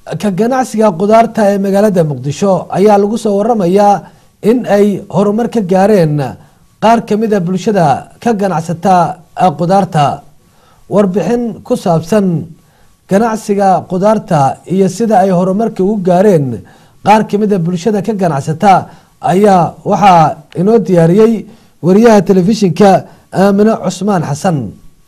ka ganacsiga qudaarta ee magaalada muqdisho ayaa lagu soo waramayaa in ay horumar ka gaareen qaar kamid a bulshada ka ganacsata qudaarta warbixin ku saabsan ganacsiga qudaarta iyo sida ay horumarka ugu gaareen qaar kamid a bulshada ka ganacsata ayaa waxaa inoo diyaariyey wariyaha telefishinka aamine cusmaan xasan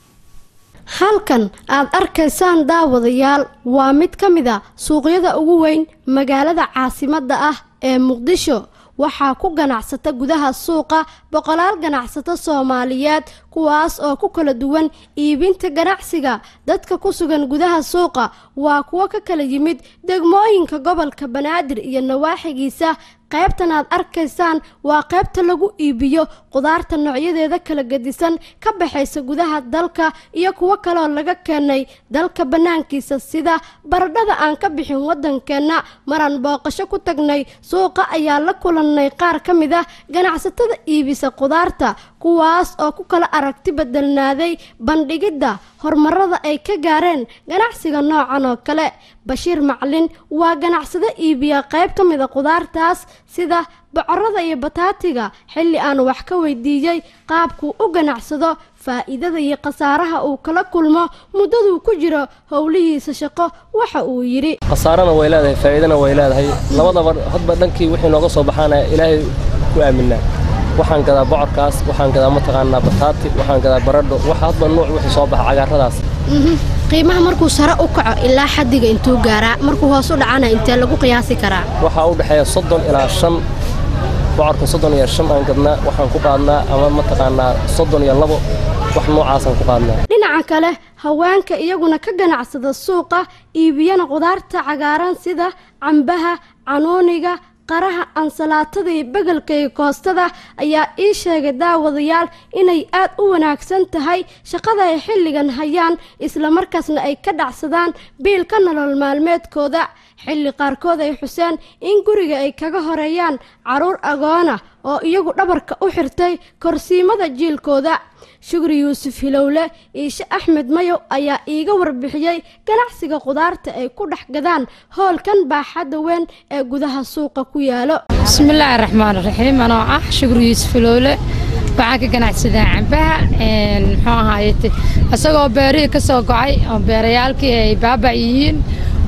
halkan aad arkaysaan daawadayaal waa mid ka mid a suuqyada ugu weyn magaalada caasimadda ah ee muqdisho waxaa ku ganacsata gudaha suuqa boqolaal ganacsato soomaaliyeed kuwaas oo ku kala duwan iibinta ganacsiga dadka ku sugan gudaha suuqa waa kuwo ka kala yimid degmooyinka gobolka banaadir iyo nawaaxigiisa qaybtan aad arkaysaan waa qaybta lagu iibiyo qudaarta noocyadeeda kala gedisan ka baxaysa gudaha dalka iyo kuwo kaleoo laga keenay dalka bannaankiisa sida baradhada aan ka bixin waddankeenna maraan booqasho ku tagnay suuqa ayaa la kulannay qaar ka mid ah ganacsatada iibisa qudaarta kuwaas oo ku kala aragti bedelnaaday bandhigidda horumarada ay ka gaareen ganacsiga noocan oo kale bashiir maclin waa ganacsado iibiya qayb ka mid a qudaartaas sida bocorada iyo bataatiga xilli aan wax ka weydiiyey qaabkuu u ganacsado faa'iidada iyo khasaaraha uu kala kulmo muddaduu ku jiro howlihiisa shaqo waxa uu yidhi khasaarana way leedahay faa'iidana way leedahay labadaba hadba dhankii wixii nooga soo baxaana ilaahay ku aaminaa waxaan gadaa bocorkaas waxaan gadaa mataqaanaa bataati waxaan gadaa baradho wax hadba nuuc wixii soo baxa cagaaradaas qiimaha markuu sare u kaco ilaa xaddiga intuu gaaraa markuu hoos u dhacana intee lagu qiyaasi karaa waxaa u dhexeeya soddon ilaa shan bocorka soddon iyo shan aan gadnaa waxaan ku qaadnaa ama mataqaanaa soddon iyo labo wax noocaasaan ku qaadnaa dhinaca kale haweenka iyaguna ka ganacsada suuqa iibiyana qudaarta cagaaran sida cambaha canuuniga qaraha ansalaatada iyo begelka iyo koostada ayaa ii sheegay daawadayaal inay aad u wanaagsan tahay shaqada ay xilligan hayaan islamarkaasna ay ka dhacsadaan biilka nolol maalmeedkooda xilli qaarkood ay xuseen in guriga ay kaga horeeyaan caruur agoona oo iyagu dhabarka u xirtay korsiimada jiilkooda shukri yuusuf hilowle iishe axmed mayow ayaa iiga warbixiyey ganacsiga qudaarta ay ku dhex gadaan hoolkan baaxadda weyn ee gudaha suuqa ku yaalo bismillaahi raxmaan raxiim anoo ah shukri yuusuf hilowle waxaan ka ganacsadaa cambaha muxuu ahaayete isagoo beerihii ka soo gocay oo beerayaalkii ay baaba yihiin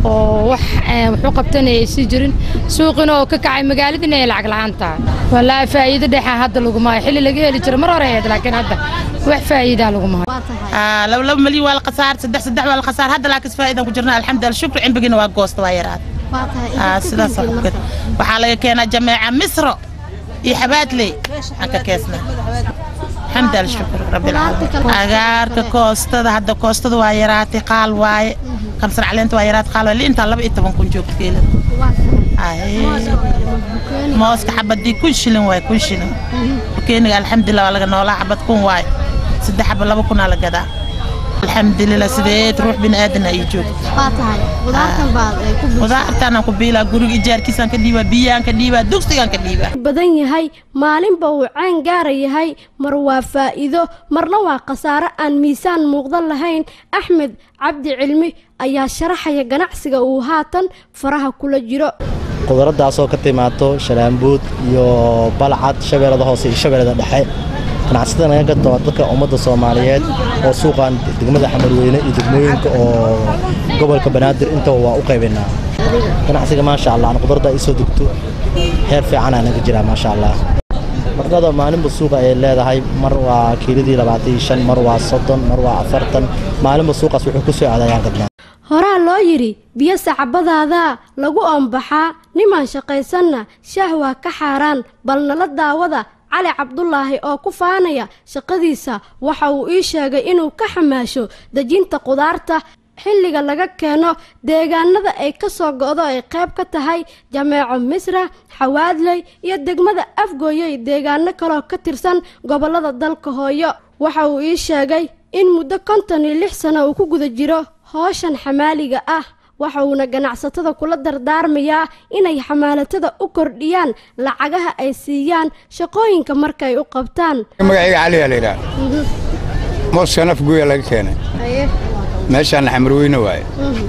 oo wax wuxuu qabtana ay sii jirin suuqina oo ka kacay magaaladina ay lacag la'aan tahay wallaahi faa'iido dhexa hadda laguma hayo xilli laga heli jiro mar hore ahayd laakiin hadda wax faa'iidaa laguma hayo laba laba milyan waa la khasaar saddex saddex waa la khasaar hadda laakiin faa'iidaan ku jirna alxamdulillah shukri cimbigina waa goosta waa yaraad sidaas waxaa laga keenaa jameeca misro iyo xabaadley aan ka keesnaa alxamdulillah shukr rabbilcaalamiin agaarka koostada hadda koostada waa yaraatay qaal waaye kamsar caleenta waa yaraad qaal waaye liintaa laba iyo toban kun joogta keelada mooska xabadii kun shilin waaye kun shilin bukeeniga alxamdulillah waa laga noolaa xabad kun waaye saddex xaba laba kunaa la gadaa alxamdulillah sideed ruux bini aadan ay joogto qudaartaanaan ku biilaa guriga ijaarkiisaan ka dhiibaa biyaan ka dhiibaa dugsigaan ka dhiibaa badan yahay maalinba uu ceen gaara yahay mar waa faa'iido marna waa khasaare aan miisaan muuqdan lahayn axmed cabdi cilmi ayaa sharaxaya ganacsiga uu haatan faraha kula jiro qudaradaasoo ka timaado shalaambuud iyo balcad shabeellada hoose iyo shabeellada dhexe ganacsatada naga gato dadka ummadda soomaaliyeed oo suuqan degmada xamarweyne iyo degmooyinka oo gobolka banaadir intaba waa u qaybaynaa ganacsiga maasha allah aan qudarada ay soo degto heer fiicanaa naga jiraa maasha allah marnada maalinba suuqa ay leedahay mar waa kiiladii labaatan iyo shan mar waa soddon mar waa afartan maalinba suuqaas wuxuu ku soo aadayaan gadnaa horaa loo yidhi biyo sacbadaadaa lagu oombaxaa nimaan shaqaysanna shaah waa ka xaaraan bal nala daawada cali cabdulaahi oo ku faanaya shaqadiisa waxa uu ii sheegay inuu ka xamaasho dejinta qudaarta xilliga laga keeno deegaanada ay ka soo go'do ay qayb ka tahay jameeco misra xawaadley iyo degmada afgooye iyo deegaano kaloo ka tirsan gobollada dalka hooyo waxa uu ii sheegay in muddo konton iyo lix sano uu ku guda jiro hooshan xamaaliga ah waxa uuna ganacsatada kula dardaarmayaa inay xamaalatada u kordhiyaan lacagaha ay siiyaan shaqooyinka markay u qabtaan magacayga caliyaa la yidhaha mooskan afguya laga keenay meeshaana xamarweyne waaye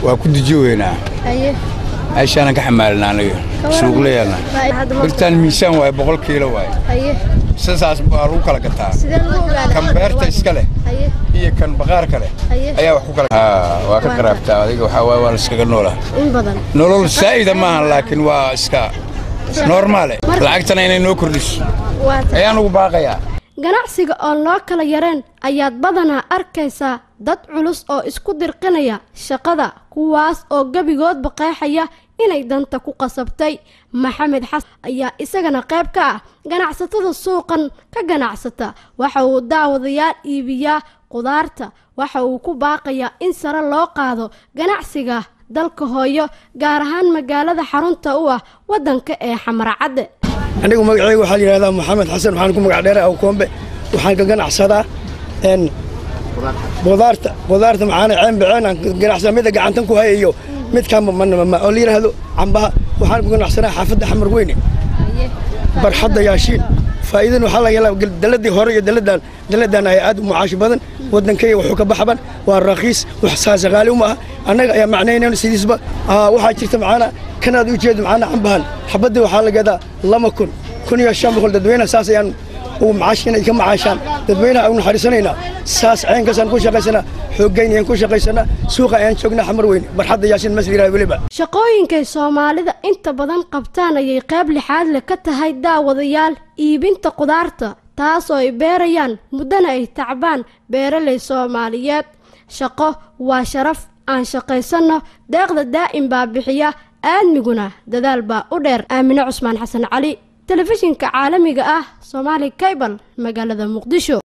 waa ku dejooweynaa meeshaanan ka xamaalinaa aniga suuqleelna birtaan miisaan waaye boqol kiilo waaye sidaas baa lagu kala gataa kan beerta iska leh iyo kan baqaarka leh ayaa wax ku kala waa ka qaraabtaa adiga waxaa waaye waa la iskaga noolaa nolol saa'ida maahan laakiin waa iska normaale lacagtana inay noo kordhiso ayaan ugu baaqayaa ganacsiga oon loo kala yareen ayaad badanaa arkaysaa dad culus oo isku dirqinaya shaqada kuwaas oo gebigoodba qeexaya inay danta ku qasabtay maxamed xasan ayaa isagana qayb ka ah ganacsatada suuqan ka ganacsata waxa uu daawadayaal iibiyaa qudaarta waxa uu ku baaqayaa in sare loo qaado ganacsiga dalka hooyo gaar ahaan magaalada xarunta u ah waddanka ee xamarcadde anigu magacayga waxaa la yidhahdaa maxamed xasan waxaan ku magac dheeray awkoombe waxaan ka ganacsadaa n qudaarta qudaarta maxaana ceen baceen aan ganacsadaa mida gacantan ku haya iyo midkaan manama oo la yidhaahdo cambaha waxaan ku ganacsanaa xaafadda xamar weyne barxadda yaashiin faa'iidan waxaa laga helaa daladii hore iyo daladan daladan ayaa aad u mucaashi badan waddankayga wuxuu ka baxban waa raqiis wax saasaqaali uma aha annaga ayaa macnaynayno sidiisba waxaa jirta macaana kanaad u jeedo macaana cambahan xabaddii waxaa la gadaa lama kun kun iyo shan boqol dadweynaha saas ayaan ugu macaash inay ka macaashaan dadweynaha ugu naxariisanaynaa saas ceenkaasaan ku shaqaysanaa xooggayn ayaan ku shaqaysanaa suuqa ayaan joognaa xamar weyne barxadda yaashin masliraa weliba shaqooyinkay soomaalida inta badan qabtaan ayay qayb lixaad leh ka tahay daawadayaal iibinta qudaarta taasoo ay beerayaan muddana ay tacbaan beeraley soomaaliyeed shaqo waa sharaf aan shaqaysanno deeqda daa'im baa bixiya aadmiguna dadaal baa u dheer aamine cusmaan xasan cali telefishinka caalamiga ah soomaali kaybal magaalada muqdisho